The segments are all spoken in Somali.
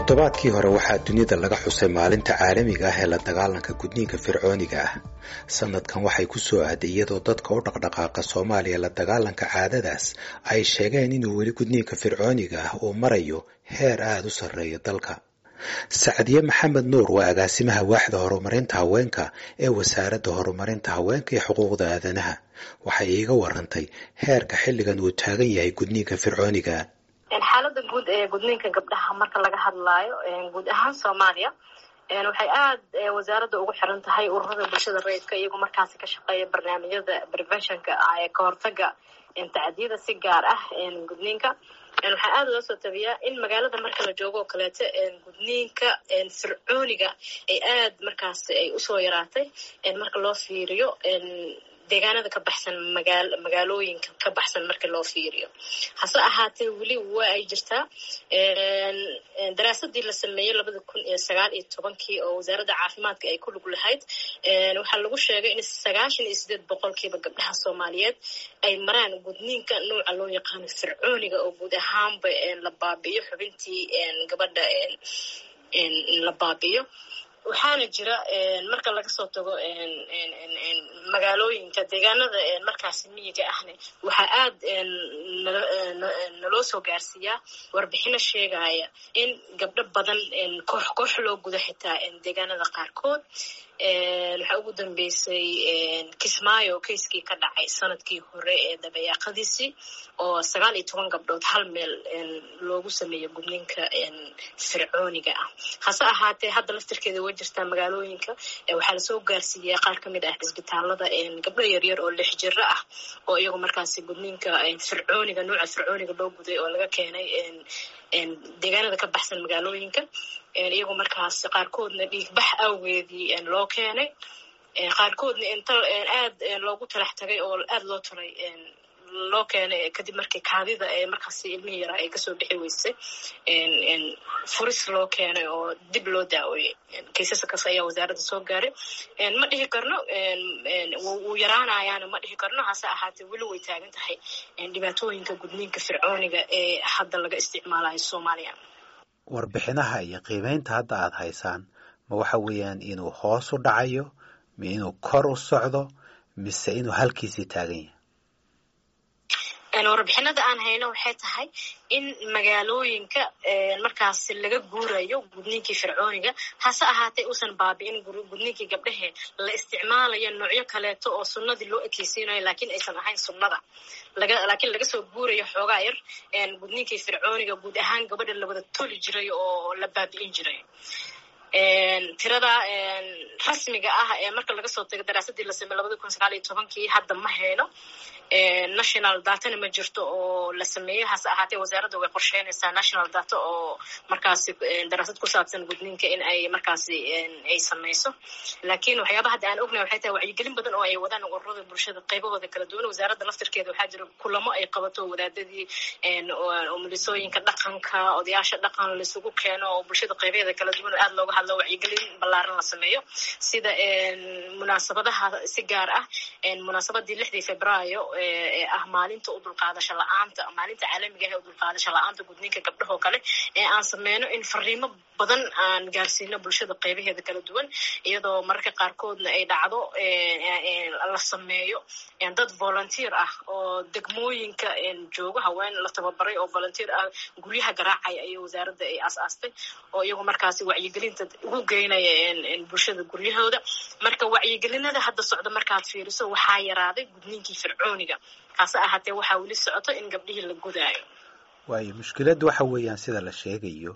toddobaadkii hore waxaa dunida laga xusay maalinta caalamiga ah ee la dagaalanka gudniinka fircooniga ah sanadkan waxay ku soo aaday iyadoo dadka u dhaqdhaqaaqa soomaaliya la dagaalanka caadadaas ay sheegeen inuu weli gudniinka fircooniga ah uu marayo heer aada u sarreeya dalka sacdiye maxamed nuur waa agaasimaha waaxda horumarinta haweenka ee wasaaradda horumarinta haweenka iyo xuquuqda aadanaha waxay iiga warantay heerka xilligan uu taagan yahay gudniinka fircooniga xaalada guud ee gudniinka gabdhaha marka laga hadlaayo guud ahaan soomaaliya waxay aada wasaaradda ugu xiran tahay ururada bulshada rayidka iyagoo markaasi ka shaqeeya barnaamijyada preventionka ee kahortaga tacdiyada si gaar ah gudniinka waxaa aada loo soo tabiyaa in magaalada marka la joogo oo kaleeto gudniinka fircooniga ay aad markaasi ay usoo yaraatay marka loo fiiriyo deegaanada ka baxsan magaa magaalooyinka ka baxsan marka loo fiiriyo hase ahaatee weli waa ay jirtaa daraasadii la sameeyey labada kun iyo sagaal iyo tobankii oo wasaaradda caafimaadka ay ku lug lahayd waxaa lagu sheegay in sagaashan iyo sideed boqolkiiba gabdhaha soomaaliyeed ay maraan gudniinka nooca loo yaqaano fircooniga oo guud ahaanba la baabi'iyo xubintii gabadha la baabi'iyo waxaana jira marka laga soo tago magaalooyinka deegaanada markaasi miyiga ahne waxaa aada naloo soo gaarsiiyaa warbixino sheegaya in gabdho badan koox koox loo gudo xitaa deegaanada qaarkood waxaa ugu dambeysay kismaayo kayskii ka dhacay sanadkii hore ee dabayaaqadiisii oo sagaal iyo toban gabdhood hal meel loogu sameeyo gudniinka fircooniga ah hase ahaatee hadda laftirkeeda way jirtaa magaalooyinka waxaa lasoo gaarsiiyaa qaar kamid ah cisbitaalada gabdho yaryar oo lix jiro ah oo iyagu markaasi gudniinka fircooniga nooca fircooniga loo guday oo laga keenay deegaanada ka baxsan magaalooyinka iyagoo markaas qaarkoodna dhiigbax awgeedii loo keenay qaarkoodna inta aad loogu talax tagay oo aada loo talay loo keenay kadib markii kaadida ee markaasi ilmihii yaraa ay kasoo bixi weysay furis loo keenay oo dib loo daaweeyey kaysaskaas ayaa wasaaradda soo gaaray ma dhihi karno wuu yaraanayaana ma dhihi karno hase ahaatee weli way taagan tahay dhibaatooyinka gudniinka fircooniga ee hadda laga isticmaalayo soomaaliya warbixinaha iyo qiimeynta hadda aada haysaan ma waxa weeyaan inuu hoos u dhacayo ma inuu kor u socdo mise inuu halkiisii taagan yahay warbixinada aan hayno waxay tahay in magaalooyinka markaasi laga guurayo gudniinkii fircooniga hase ahaatee uusan baabi'in gudniinkii gabdhahe la isticmaalayo noocyo kaleeto oo sunnadii loo ekeysiinayo laakiin aysan ahayn sunnada laakiin laga soo guurayo xoogaa yar gudniinkii fircooniga guud ahaan gabadha la wada toli jiray oo la baabi'in jiray tirada rasmiga ah ee marka laga soo tago daraasadii la sameey labada kun sagaal iyo tobankii hadda ma hayno national datana ma jirto oo la sameeyo hase ahaatee wasaaradda way qorsheynaysaa national data oo markaasi daraasad ku saabsan gudniinka in ay markaasi ay sameyso laakiin waxyaabaha hadda aan ognahay waxay tahay wacyigelin badan oo ay wadaan ururada bulshada qaybahooda kala duwan wasaaradda laftirkeeda waxaa jira kulamo ay qabato wadaadadii umulisooyinka dhaqanka odayaasha dhaqan laisugu keeno oo bulshada qaybaheeda kala duwan aada looga hadlo wacyigelin ballaaran la sameeyo sida munaasabadaha si gaar ah munaasabadii lixdii februaayo ee ah maalinta u dulqaadasho la-aanta maalinta caalamiga ah ee u dulqaadasho la-aanta gudniinka gabdhahoo kale ee aan sameyno in fariimo badan aan gaarsiino bulshada qaybaheeda kala duwan iyadoo mararka qaarkoodna ay dhacdo la sameeyo dad volunteer ah oo degmooyinka joogo haween la tababaray oo volunteer ah guryaha garaacaya ayay wasaaradda ay aas-aastay oo iyagu markaasi wacyigelinta ugu geynaya bulshada guryahooda marka wacyigelinada hadda socda markaad fiiriso waxaa yaraaday gudniinkii fircooniga hase ahaatee waxaa weli socoto in gabdhihii la gudaayo waayo mushkiladdu waxa weeyaan sida la sheegayo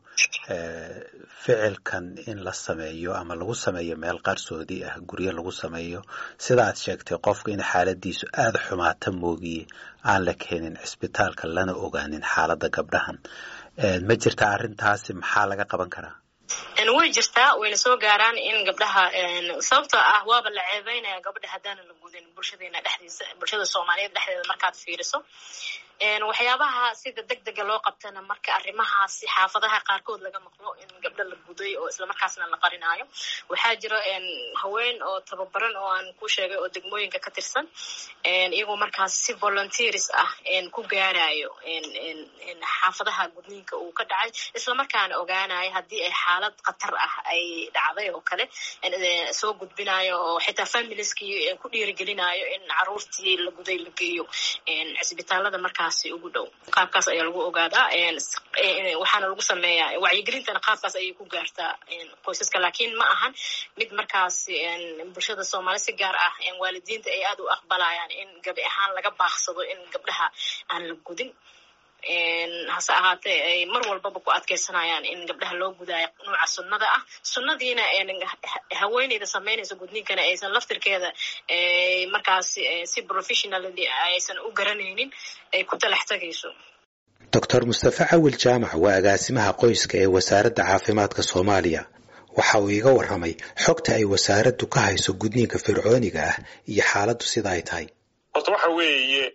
ficilkan in la sameeyo ama lagu sameeyo meel qarsoodi ah guryo lagu sameeyo sida aad sheegtay qofka in xaaladiisu aada xumaata moogiye aan la keenin cisbitaalka lana ogaanin xaaladda gabdhahan ma jirta arrintaasi maxaa laga qaban karaa way jirtaa wayna soo gaaraan in gabdhaha sababtoo ah waaba la ceebeynaya gabadha haddaana la gudin bulshadeena dhexdiisa bulshada soomaaliyeed dhexdeeda markaad fiiriso waxyaabaha sida deg dega loo qabtana marka arrimahaasi xaafadaha qaarkood laga maqlo in gabdho la guday oo islamarkaasna la qarinaayo waxaa jira haween oo tababaran oo aan ku sheegay oo degmooyinka ka tirsan iyagoo markaas si volunteers ah ku gaarayo xaafadaha gudniinka uu ka dhacay islamarkaana ogaanayo haddii ay xaalad khatar ah ay dhacday oo kale soo gudbinayo oo xitaa familieskii ku dhiirigelinayo in caruurtii la guday la geeyo cisbitaalada markaasi ugu dhow qaabkaas ayaa lagu ogaadaa waxaana lagu sameeyaa wacyigelintana qaabkaas ayay ku gaartaa qoysaska laakiin ma ahan mid markaas bulshada soomaali si gaar ah waalidiinta ay aada u aqbalayaan in gabi ahaan laga baaqsado in gabdhaha aan la gudin hase ahaatee ay mar walbaba ku adkeysanayaan in gabdhaha loo gudaayo nuuca sunnada ah sunnadiina haweeneyda samaynaysa gudniinkana aysan laftirkeeda markaas si professionally aysan u garanaynin ay ku talax tagayso doctor mustafe cawil jaamac waa agaasimaha qoyska ee wasaaradda caafimaadka soomaaliya waxa uu iga warramay xogta ay wasaaraddu ka hayso gudniinka fircooniga ah iyo xaaladdu sida ay tahay horta waxa weeye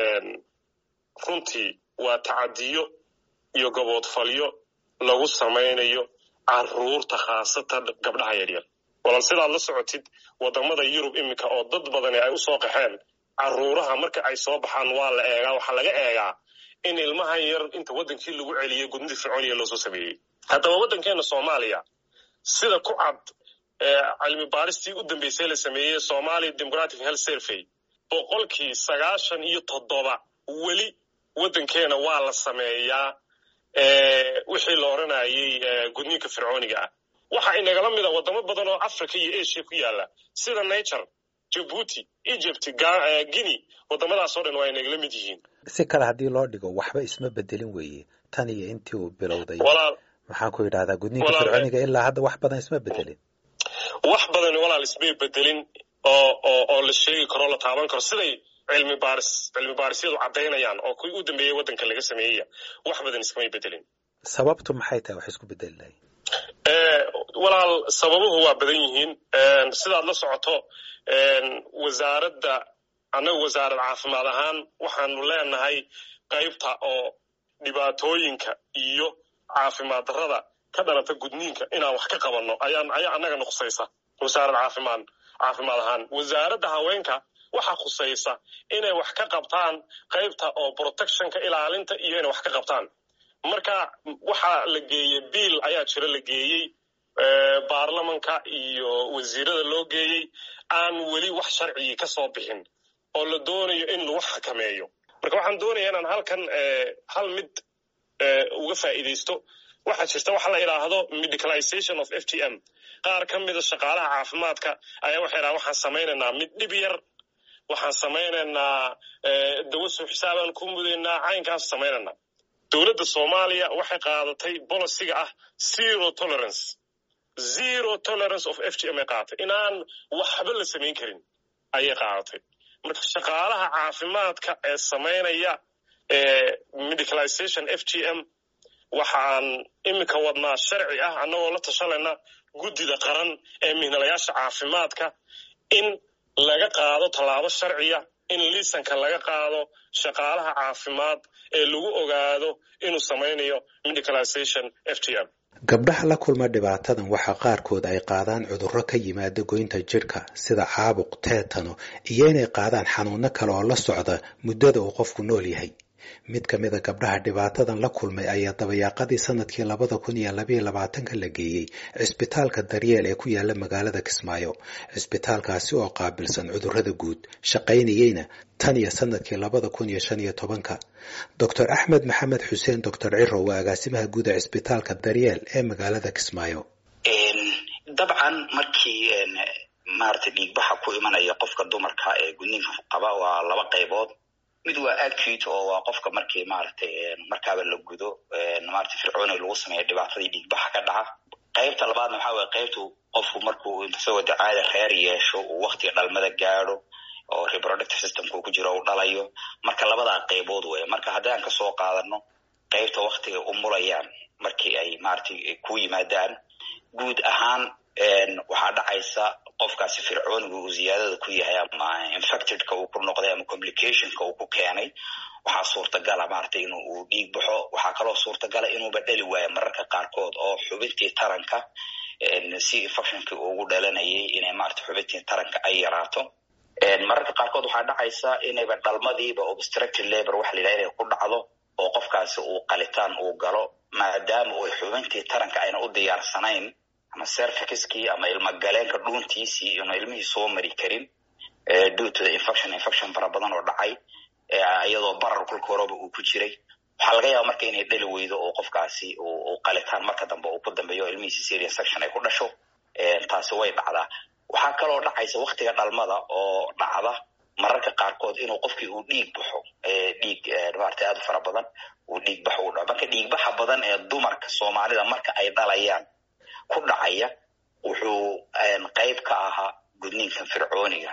runtii waa tacadiyo iyo gaboodfalyo lagu samaynayo caruurta khaasatan gabdhaha yaryar walan sidaad la socotid wadamada yurub iminka oo dad badani ay usoo qaxeen caruuraha marka ay soo baxaan waa la eegaa waxaa laga eegaa in ilmahan yar inta waddankii lagu celiyey gudnida fircooniya loosoo sameeyey haddaba waddankeena soomaaliya sida ku cad cilmi baaristii u dambeysay la sameeyey somalia democratic health survey boqolkii sagaashan iyo toddoba weli waddankeena waa la sameeyaa wixii la odranayay gudniinka fircooniga ah waxa inagala mida wadamo badan oo africa iyo asia ku yaala sida nature jabuuti egypt guinea wadamadaasoo dhan waa inagala mid yihiin si kale haddii loo dhigo waxba isma bedelin weeye tan iyo intii uu bilowday maxaan ku yidhahdaa gudniinka fircooniga ilaa hadda wax badan isma bedelin wax badan walaal ismay bedelin oo oo oo la sheegi karo la taaban karo siday cilmi baaris cilmi baarisyadu caddaynayaan oo kuwii u dambeeyey waddanka laga sameeyaya wax badan iskamay bedelin sababtu maxay tahay wax isku bedeli lahay walaal sababuhu waa badan yihiin sidaad la socoto wasaaradda annaga wasaarad caafimaad ahaan waxaanu leenahay qaybta oo dhibaatooyinka iyo caafimaad darrada ka dhalata gudniinka inaan wax ka qabanno ayaan ayaa annaga nuqsaysa wasaarad caafimaad caafimaad ahaan wasaaradda haweenka waxaa khusaysa inay wax ka qabtaan qaybta oo protectionka ilaalinta iyo inay wax ka qabtaan marka waxaa la geeyey biil ayaa jira la geeyey baarlamanka iyo wasiirada loo geeyey aan weli wax sharcigii ka soo bixin oo la doonayo in lagu xakameeyo marka waxaan doonaya inaan halkan hal mid uga faa'iidaysto waxaa jirta waxa la idhaahdo medicalization of f t m qaar ka mida shaqaalaha caafimaadka ayaa waxay dhahan waxaan samaynaynaa mid dhib yar waxaan samaynaynaa dawo soo xisaabaan ku mudaynaa caynkaas samaynaynaa dowladda soomaaliya waxay qaadatay boliciga ah zero tolerance zero tolerance of f g m ay qaadatay inaan waxba la samayn karin ayay qaadatay marka shaqaalaha caafimaadka ee samaynaya medicalization f g m waxaan iminka wadnaa sharci ah annagoo la tashanayna guddida qaran ee mihnalayaasha caafimaadka in laga qaado tallaabo sharciya in liisanka laga qaado shaqaalaha caafimaad ee lagu ogaado inuu samaynayo medicalization f t m gabdhaha la kulma dhibaatadan waxaa qaarkood ay qaadaan cudurro ka yimaada goynta jidhka sida caabuq teetano iyo inay qaadaan xanuuno kale oo la socda muddada uu qofku nool yahay mid ka mida gabdhaha dhibaatadan la kulmay ayaa dabayaaqadii sanadkii labada kun iyo labayo labaatanka la geeyey cisbitaalka daryeel ee ku yaala magaalada kismaayo cisbitaalkaasi oo qaabilsan cudurrada guud shaqaynayeyna tan iyo sanadkii labada kun iyo shan iyo tobanka doctor axmed maxamed xuseen doctor ciro waa agaasimaha guud ee cisbitaalka daryeel ee magaalada kismaayo dabcan markii maarata dhiigbaxa ku imanaya qofka dumarka ee gudniinka qaba waa laba qaybood mid waa acute oo waa qofka markii maaragtay markaaba la gudo maarata fircooni lagu sameeya dhibaatadii dhiigbaxa ka dhaca qaybta labaadna waxaa waye qaybtu qofku markuu isagoo dacaada reer yeesho uu waktiga dhalmada gaadho oo reproductive systemka ku jiro u dhalayo marka labadaa qaybood wey marka haddaan kasoo qaadano qaybta waktiga u mulayaan markii ay maaragtay ku yimaadaan guud ahaan waxaa dhacaysa qofkaasi fircooniga uu ziyaadada ku yahay ama infectedka uu ku noqday ama complicationka uu ku keenay waxaa suurtagala maaragtay in uu dhiig baxo waxaa kaloo suurtagala inuuba dhali waayo mararka qaarkood oo xubintii taranka si infectionkii ugu dhalanayay inay maarata xubintii taranka ay yaraato mararka qaarkood waxaa dhacaysa inayba dhalmadiiba obstructed labor waxa la yidhaha inay ku dhacdo oo qofkaasi uu qalitaan uu galo maadaama uu xubintii taranka ayna u diyaarsanayn ama servicskii ama ilmagaleenka dhuuntiisii inu ilmihii soo mari karin due to the infection infection fara badan oo dhacay iyadoo barar kulka horeba uu ku jiray waxaa laga yaaba marka inay dhali weydo oo qofkaasi uu qalitaan marka dambe uu ku dambeeyo o ilmihiisi serious section ay ku dhasho taasi way dhacdaa waxaa kaloo dhacaysa waktiga dhalmada oo dhacda mararka qaarkood inuu qofkii uu dhiig baxo dhiig maarata aad u fara badan uu dhiig baxo u dhaco marka dhiigbaxa badan ee dumarka soomaalida marka ay dhalayaan ku dhacaya wuxuu qayb ka ahaa gudniinkan fircooniga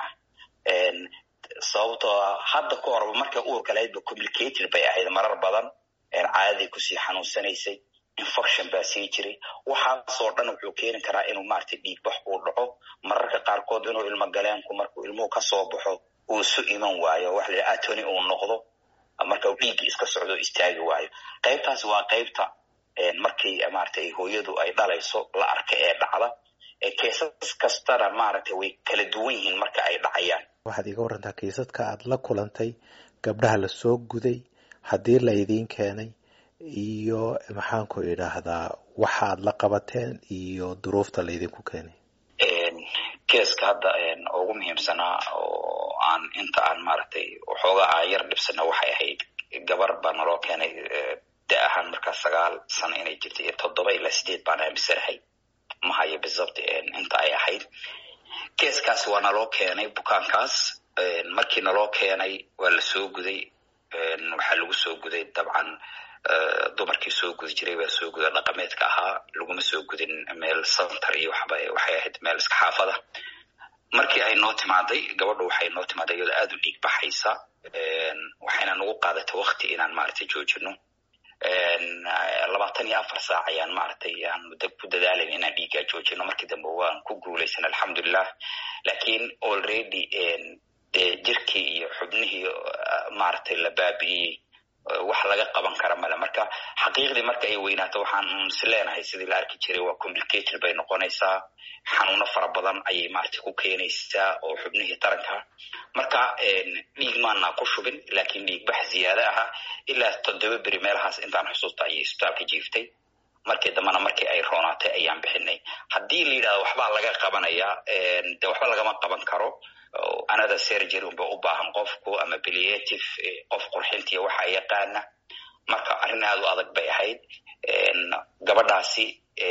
sababtoo hadda ka horba markay uurka lahaydba complicated bay ahayd marar badan caadaday kusii xanuunsanaysay infection baa sii jiray waxaasoo dhan wuxuu keeni karaa inuu maarata dhiigbax uu dhaco mararka qaarkood inuu ilmo galeenku markuu ilmuhu kasoo baxo uu isu iman waayo waxa la yidhaha atony uu noqdo marka uu dhiiggii iska socdo istaagi waayo qaybtaas waa qaybta markii maaragtay hooyadu ay dhalayso la arka ee dhacda keesas kastana maaragtay way kala duwan yihiin marka ay dhacayaan waxaad iga warantaa kiisadka aad la kulantay gabdhaha lasoo guday haddii laydiin keenay iyo maxaanku idhaahdaa waxaad la qabateen iyo duruufta laydinku keenay keeska hadda ugu muhiimsanaa oo aan inta aan maaragtay waxoogaa aan yar dhibsana waxay ahayd gabar baa naloo keenay da ahaan markaa sagaal sano inay jirtay iyo toddoba ilaa sideed baan aamisanahay mahayo bisabt inta ay ahayd keeskaasi waa naloo keenay bukaankaas markii naloo keenay waa la soo guday waxaa lagu soo guday dabcan dumarkii soo gudi jiray baa soo guda dhaqameedka ahaa laguma soo gudin meel center iyo waxba waxay ahayd meel iska xaafada markii ay noo timaaday gabadhu waxay noo timaaday iyadoo aada u dhiig baxaysa waxayna nagu qaadatay wakti inaan maaragtay joojino labaatan iyo afar saac ayaan maaragtay aan muddo ku dadaalayn inaan dhiiggaa joojino markii dambe waan ku guulaysan alxamdulilah lakiin already dee jirkii iyo xubnihii maaragtay la baabi'iyey wax laga qaban kara male marka xaqiiqdii marka ay weynaato waxaan is leenahay sidii la arki jiray waa complicated bay noqonaysaa xanuuno fara badan ayay maaragtay ku keenaysaa oo xubnihii taranka marka dhiig maana ku shubin lakiin dhiigbax ziyaado aha ilaa toddoba beri meelahaas intaan xusuusta ayay isbitaalka jiiftay markii dambena markii ay roonaatay ayaan bixinay haddii la yidhahdo waxbaa laga qabanayaa de waxba lagama qaban karo another surgery unba u baahan qofku ama palliative qof qurxintiya waxa yaqaana marka arrin aad u adag bay ahayd gabadhaasi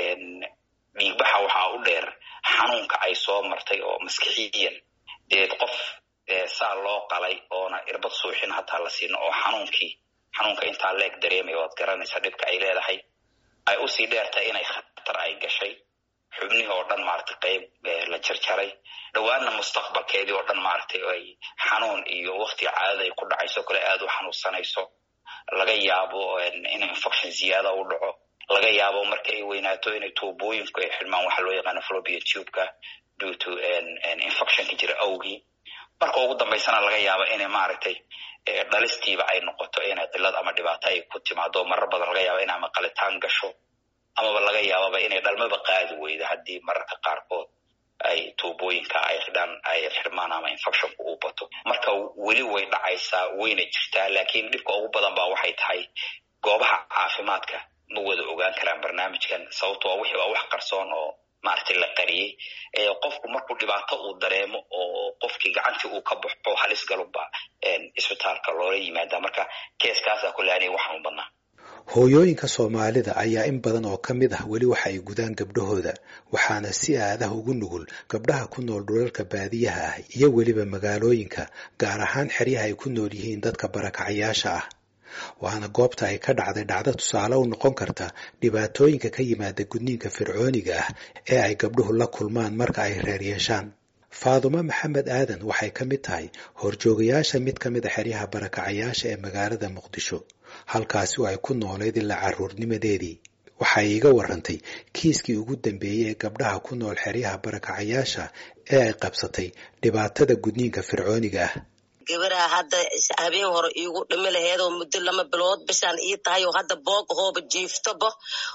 dhiigbaxa waxaa u dheer xanuunka ay soo martay oo maskixiyan deed qof saa loo qalay oona irbad suuxin hataa la siino oo xanuunkii xanuunka intaa leeg dareemaya waad garanaysaa dhibka ay leedahay ay usii dheertahay inay khatar ay gashay xubnihii oo dhan maaragtay qayb la jarjaray dhowaanna mustaqbalkeedii oo dhan maaragtay ay xanuun iyo waktiga caadada ay ku dhacayso kale aada u xanuunsanayso laga yaabo in infection ziyaada u dhaco laga yaabo marka ay weynaato inay tuubooyinku ay xidhmaan waxa loo yaqaano flobia tubeka due to infectionka jira awgii marka ugu dambaysana laga yaabo inay maaragtay dhalistiiba ay noqoto inay qilad ama dhibaato ay ku timaado marar badan laga yaabo inay ama qalitaan gasho amaba laga yaababa inay dhalmaba qaadi weydo haddii mararka qaarkood ay tuubooyinka ay xidhaan ay xirmaan ama infectionku uu bato marka weli way dhacaysaa wayna jirtaa laakiin dhibka ugu badan baa waxay tahay goobaha caafimaadka ma wada ogaan karaan barnaamijkan sababto waa wixii waa wax qarsoon oo maaragtay la qariyey qofku markuu dhibaato uu dareemo oo qofkii gacantii uu ka baxo halis galubba isbitaalka loola yimaada marka keeskaasaa kule aniga waxaan u badnaa hooyooyinka soomaalida ayaa in badan oo ka mid ah weli waxa ay gudaan gabdhahooda waxaana si aadaha ugu nugul gabdhaha ku nool dhulalka baadiyaha ah iyo weliba magaalooyinka gaar ahaan xeryaha ay ku nool yihiin dadka barakacayaasha ah waana goobta ay ka dhacday dhacdo tusaale u noqon karta dhibaatooyinka ka yimaada gudniinka fircooniga ah ee ay gabdhuhu la kulmaan marka ay reer yeeshaan faadumo maxamed aadan waxay ka mid tahay horjoogayaasha mid ka mid a xeryaha barakacayaasha ee magaalada muqdisho halkaasi oo ay ku noolayd ilaa carruurnimadeedii waxay iiga warantay kiiskii ugu dambeeyey ee gabdhaha ku nool xeryaha barakacayaasha ee ay qabsatay dhibaatada gudniinka fircooniga ah gabaraa hadda habeen hore iigu dhimi laheedoo muddo lama bilood bishaan ii tahay oo hadda boog ahooba jiiftaba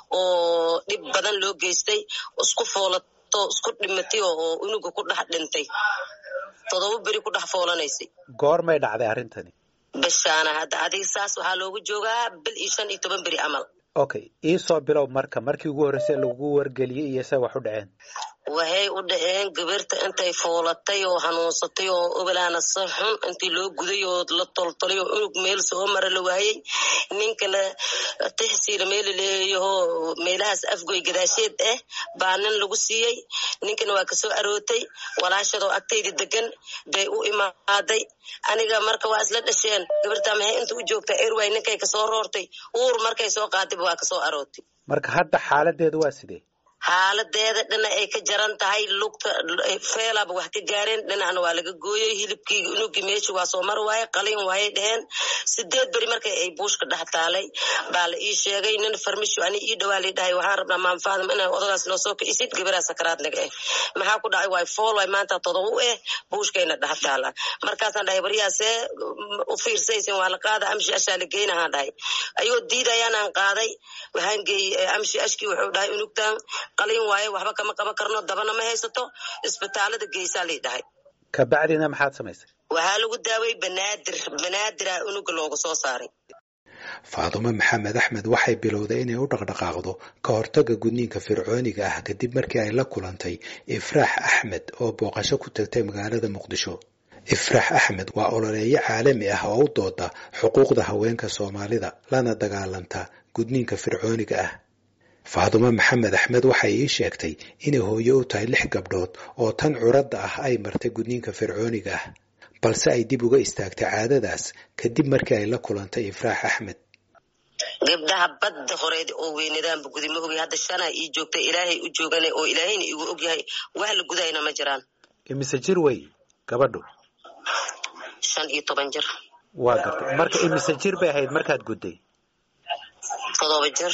oo dhib badan loo geystay isku foolato isku dhimatay oo unuga ku dhex dhintay todoba beri ku dhex foolanaysay goormay dhacday arrintani bishaana hadda adiga saas waxaa loogu joogaa bil iyo shan iyo toban beri camal okay iisoo bilow marka markii ugu horreysay lagu wargeliyey iyo se wax u dhaceen waxay u dhaceen gabarta intay foolatay oo hanuunsatay oo obolaana si xun intii loo guday oo la toltolay oo unug meel soo mara la waayey ninkana tixsiila meela leeyaho meelahaas afgoy gadaasheed ah baa nin lagu siiyey ninkana waa kasoo arootay walaashadoo agtayda degan bay u imaaday aniga marka waa isla dhasheen gabartaa maxay inta u joogtaa erway ninkay kasoo roortay uur markay soo qaadayba waa kasoo arootay marka hadda xaaladeedu waa sidee xaaladeeda dhinac ay ka jaran tahay lugta feelaba wax ka gaareen dhinacna waa laga gooyey hilibkii unugii meesha waa soo mar waaye qalin waayay dheheen sideed beri markay ay buushka dhex taalay baa la ii sheegay nin farmisho ani ii dhawaa lay dhahay waxaan rabnaa maanfaadam inaa odagaas noo soo kicisid gabaraa sakaraad naga eh maxaa ku dhacay waay fool waay maanta todoba u eh buushkayna dhex taala markaasaan dhahay baryaasee u fiirsaysin waa la qaada amshi ashaa la geynahaan dhahay ayuu diidayaanaan qaaday waxaan geeyey amshi ashkii wuxuu dhahay unugtan qalin waaye waxba kama qaban karno dabana ma haysato isbitaalada geysaa lay dhahay kabacdina maxaad samaysay waxaa lagu daaway banaadir banaadira unuga looga soo saaray faadumo maxamed axmed waxay bilowday inay u dhaqdhaqaaqdo ka hortagga gudniinka fircooniga ah kadib markii ay la kulantay ifraax axmed oo booqasho ku tagtay magaalada muqdisho ifraax axmed waa ololeeyo caalami ah oo u dooda xuquuqda haweenka soomaalida lana dagaalanta gudniinka fircooniga ah faadumo maxamed axmed waxay ii sheegtay inay hooyo u tahay lix gabdhood oo tan curadda ah ay martay gudniinka fircooniga ah balse ay dib uga istaagtay caadadaas kadib markii ay la kulantay ifraax axmed gabdhaha badda horeed oo weynadaanba gudi ma ogi hadda shanaa ii joogta ilaahay u joogana oo ilaahayna igu ogyahay wax la gudayna ma jiraan imise jir wey gabadhu shan iyo toban jir waa gartay marka imise jir bay ahayd markaad gudday todoba jir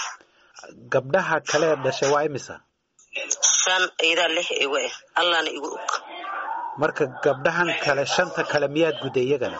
gabdhaha kale dhashay waa imisa shan iyadaa lix igu ah allahna igu og marka gabdhahan kale shanta kale miyaad gudday iyagana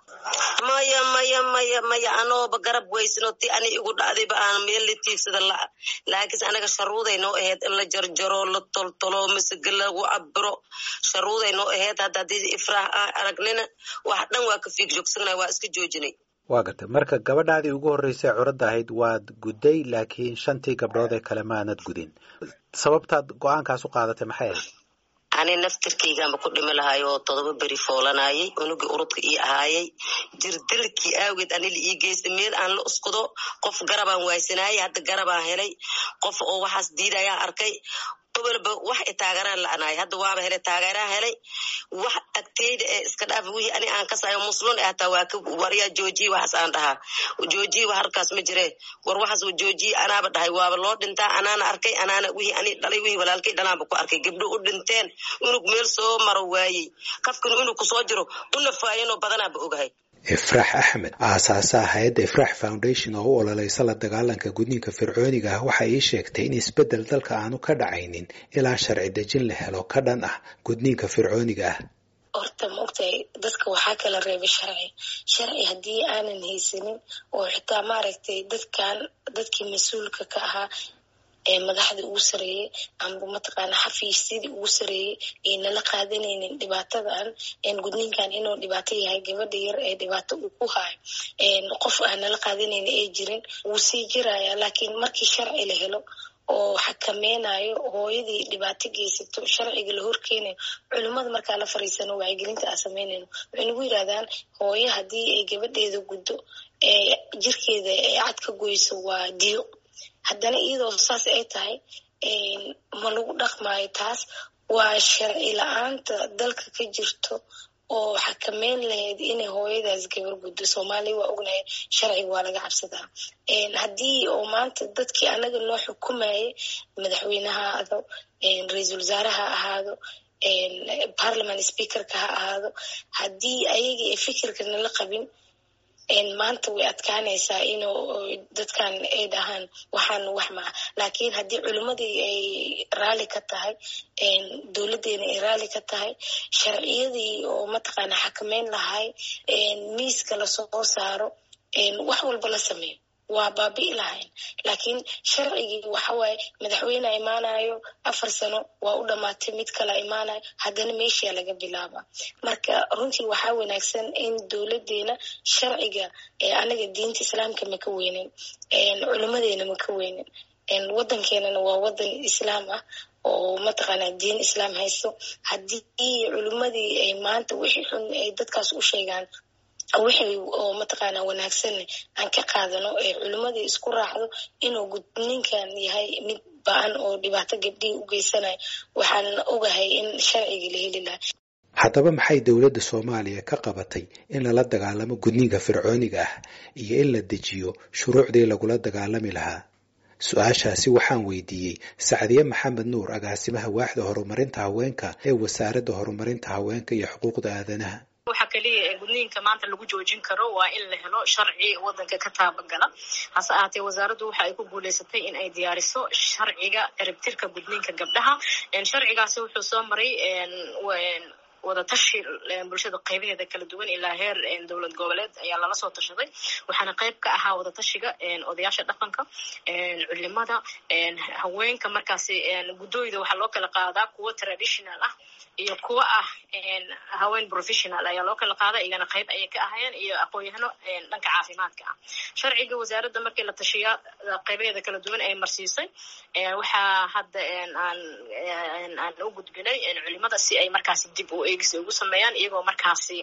maya maya maya maya anooba garab weysano ti ani igu dhacdayba aan meel la tiibsada laa laakiinse anaga sharuuday noo ahayd in la jarjaro la toltolo masige lagu cabiro sharuuday noo ahayd hadda haddii ifraax ah aragnina wax dhan waa ka fiig joogsanay waa iska joojinay waa gartay marka gabadhaadii ugu horreysay curadda ahayd waad gudday laakiin shantii gabdhood ee kale maanad gudin sababtaad go-aankaas u qaadatay maxay ahayd ani naftirkaygaanba ku dhimi lahay oo todoba beri foolanayay unugii urudka ii ahaayay jirdilkii aageed anila ii geystay meel aan la uskudo qof garabaan waaysanayay hadda garabaan helay qof oo waxaas diidayaan arkay obalba wax i taageeraan la-anaay hadda waaba helay taageeraan helay wax agteyda ee iska dhaaf wixii ani aan kasayo muslun e hataa waa ka waryaa joojiye waxaas aan dhahaa joojiye wax halkaas ma jire war waxaas joojiye anaaba dhahay waaba loo dhintaa anaana arkay anaana wixii ani dhalay wixii walaalkay dhalaanba ku arkay gabdho u dhinteen unug meel soo maro waayey kafkana unug kusoo jiro u nafaayanoo badanaaba ogahay ifraax axmed aasaasaha hay-adda ifraax foundation oo u ololeysa la dagaalanka gudniinka fircooniga ah waxay ii sheegtay in isbeddel dalka aanu ka dhacaynin ilaa sharci dejin la helo ka dhan ah gudniinka fircooniga ah horta maogtahay dadka waxaa kala reebay sharci sharci haddii aanan haysanin oo xitaa maaragtay dadkan dadkii mas-uulka ka ahaa ee madaxda ugu sareeyey amba mataqaana xafiisyadii ugu sareeyey ay nala qaadanaynin dhibaatadan gudniinkan inuu dhibaato yahay gabadha yar ee dhibaato uu ku haayo qof aan nala qaadanaynin ay jirin wuu sii jiraya laakiin markii sharci la helo oo xakameynayo hooyadii dhibaato geysato sharciga la horkeenayo culimmada markaa la fariisano wacyigelinta aan sameynayno waxay nagu yidhahdaan hooyo haddii ay gabadheeda guddo ee jirkeeda ee cad ka goyso waa diyo haddana iyadoo saas ay tahay ma lagu dhaqmaayo taas waa sharci la-aanta dalka ka jirto oo xakameyn lahayd inay hooyadaas gabar guddo soomaaliya waa ognahay sharciga waa laga cabsadaa haddii oo maanta dadkii anaga noo xukumayay madaxweyne ha ahaado ra-iisul wasaare ha ahaado parliament speakerka ha ahaado haddii ayagii ay fikirka nala qabin maanta way adkaanaysaa inuu dadkan ay dhahaan waxaan wax maa laakiin haddii culimmadii ay raali ka tahay dowladdeena ay raali ka tahay sharciyadii oo mataqaana xakameyn lahay miiska lasoo saaro wax walba la sameeyo waa baabi'i lahayn laakiin sharcigii waxawaaye madaxweyne imaanayo afar sano waa u dhamaatay mid kala imaanayo haddana meeshaa laga bilaaba marka runtii waxaa wanaagsan in dowladeena sharciga anaga diinta islaamka maka weynin culimadeena maka weynin wadankeenana waa wadan islaam ah oo mataqaana diin islaam haysto haddii culimadii ay maanta wixii xun ay dadkaas u sheegaan wixii oo mataqaana wanaagsan aan ka qaadano ee culimmadii isku raacdo inuu gudninkan yahay mid ba-an oo dhibaato gabdhihii u geysanayo waxaan ogahay in sharcigii la heli laha haddaba maxay dowladda soomaaliya ka qabatay in lala dagaalamo gudniinka fircooniga ah iyo in la dejiyo shuruucdii lagula dagaalami lahaa su-aashaasi waxaan weydiiyey sacdiye maxamed nuur agaasimaha waaxda horumarinta haweenka ee wasaaradda horumarinta haweenka iyo xuquuqda aadanaha waxa kaliya ee gudniinka maanta lagu joojin karo waa in la helo sharci wadanka ka taabagala hase ahaatee wasaaraddu waxa ay ku guuleysatay in ay diyaariso sharciga eribtirka gudniinka gabdhaha sharcigaasi wuxuu soo maray wadatashi bulshada qaybaheeda kala duwan ilaa heer dowlad goboleed ayaa lala soo tashaday waxaana qayb ka ahaa wadatashiga odayaasha dhaqanka culimada haweenka markaasi guddooyda waxaa loo kala qaadaa kuwo traditional ah iyo kuwa ah haween professional ayaa loo kala qaada iyagana qayb ayay ka ahayeen iyo aqoon-yahano dhanka caafimaadka ah sharciga wasaaradda markii la tashiya qaybaheeda kala duwan ay marsiisay waxaa hadda aan aan u gudbinay culimada si ay markaasi dib u eegis ugu sameeyaan iyagoo markaasi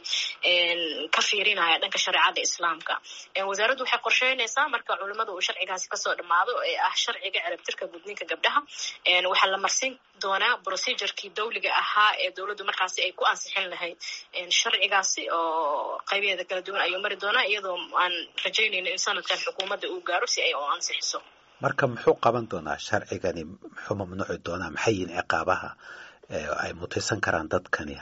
ka fiirinaya dhanka shareecada islaamka wasaaraddu waxay qorsheynaysaa marka culimada uu sharcigaasi kasoo dhammaado ee ah sharciga cerabtirka gudniinka gabdhaha waxaa la marsin doonaa procedurkii dawliga ahaa ee dowladdu markaasi ay ku ansixin lahayd sharcigaasi oo qaybaheeda kala duwan ayuu mari doonaa iyadoo aan rajaynayno in sanadkan xukuumadda uu gaaro si ay u ansixiso marka muxuu qaban doonaa sharcigani muxuu mamnuuci doonaa maxay yihin ciqaabaha ay mutaysan karaan dadkani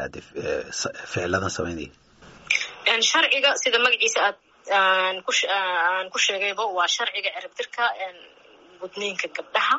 ficiladan samaynaya sharciga sida magaciisa aad aan ku aan ku sheegayba waa sharciga cerabtirka gudniinka gabdhaha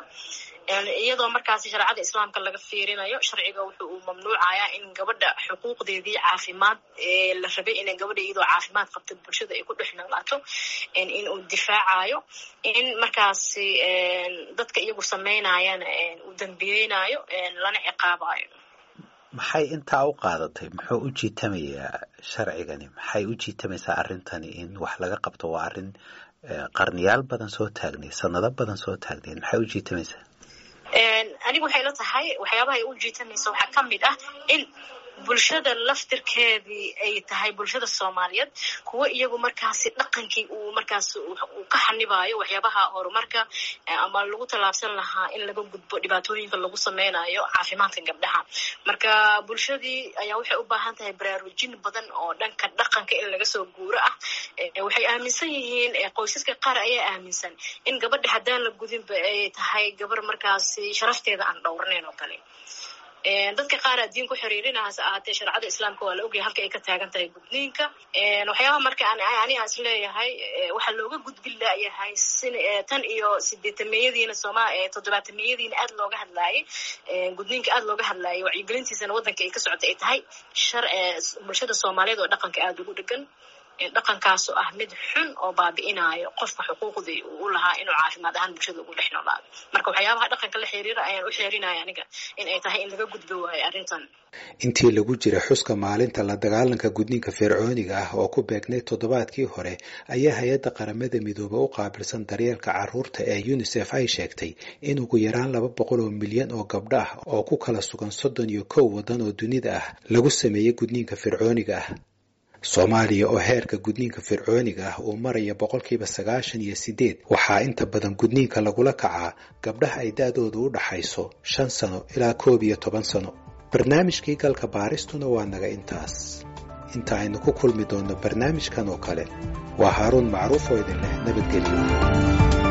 iyadoo markaasi shareecada islaamka laga fiirinayo sharciga wuxuu uu mamnuucayaa in gabadha xuquuqdeedii caafimaad ee la rabay ina gabadha iyadoo caafimaad qabta bulshada ay ku dhex noolaato in uu difaacayo in markaasi dadka iyagu samaynayana uu dambiyeynayo lana ciqaabayo maxay intaa u qaadatay muxuu u jiitamayaa sharcigani maxay u jiitamaysaa arrintani in wax laga qabto waa arrin qarniyaal badan soo taagnay sanado badan soo taagnayd maxay u jiitamaysaa anigu waxay la tahay waxyaabaha ay u jiitamaysa waxaa ka mid ah in bulshada laftirkeedii ay tahay bulshada soomaaliyeed kuwo iyagu markaasi dhaqankii uu markaas uu ka xanibayo waxyaabaha horumarka ama lagu tallaabsan lahaa in laga gudbo dhibaatooyinka lagu sameynayo caafimaadka gabdhaha marka bulshadii ayaa waxay u baahan tahay baraarujin badan oo dhanka dhaqanka in laga soo guuro ah waxay aaminsan yihiin qoysaska qaar ayaa aaminsan in gabadha haddaan la gudinba ay tahay gabar markaasi sharafteeda aan dhowrnayn oo kale dadka qaar aa diin ku xiriirina hase ahaatee shareecada islaamka waa la ogyahay halka ay ka taagan tahay gudniinka waxyaabaha marka ani aan is leeyahay waxaa looga gudbin layahay tan iyo sideetameeyadiina sooma toddobaatameyadiina aad looga hadlaayay gudniinka aad looga hadlaayay wacyigelintiisana waddanka ay ka socota ay tahay bulshada soomaaliyeed oo dhaqanka aada ugu dhegan dhaqankaasoo ah mid xun oo baabi'inayo qofka xuquuqdii uu u lahaa inuu caafimaad ahaan bulshada ugu dhex noolaado marka waxyaabaha dhaqanka la xiriira ayaan u xeerinaya aniga in ay tahay in laga gudbo waayo arrintan intii lagu jira xuska maalinta la dagaalanka gudniinka fircooniga ah oo ku beegnay toddobaadkii hore ayaa hay-adda qaramada midoobe u qaabilsan daryeelka carruurta ee unisef ay sheegtay in ugu yaraan laba boqol oo milyan oo gabdho ah oo ku kala sugan soddon iyo kow waddan oo dunida ah lagu sameeyey gudniinka fircooniga ah soomaaliya oo heerka gudniinka fircooniga ah uu maraya boqolkiiba sagaashan iyo sideed waxaa inta badan gudniinka lagula kacaa gabdhaha ay da-doodu u dhaxayso shan sano ilaa koob iyo toban sano barnaamijkii galka baaristuna waa naga intaas inta aynu ku kulmi doonno barnaamijkan oo kale waa haaruun macruuf oo idin leh nabadgelyo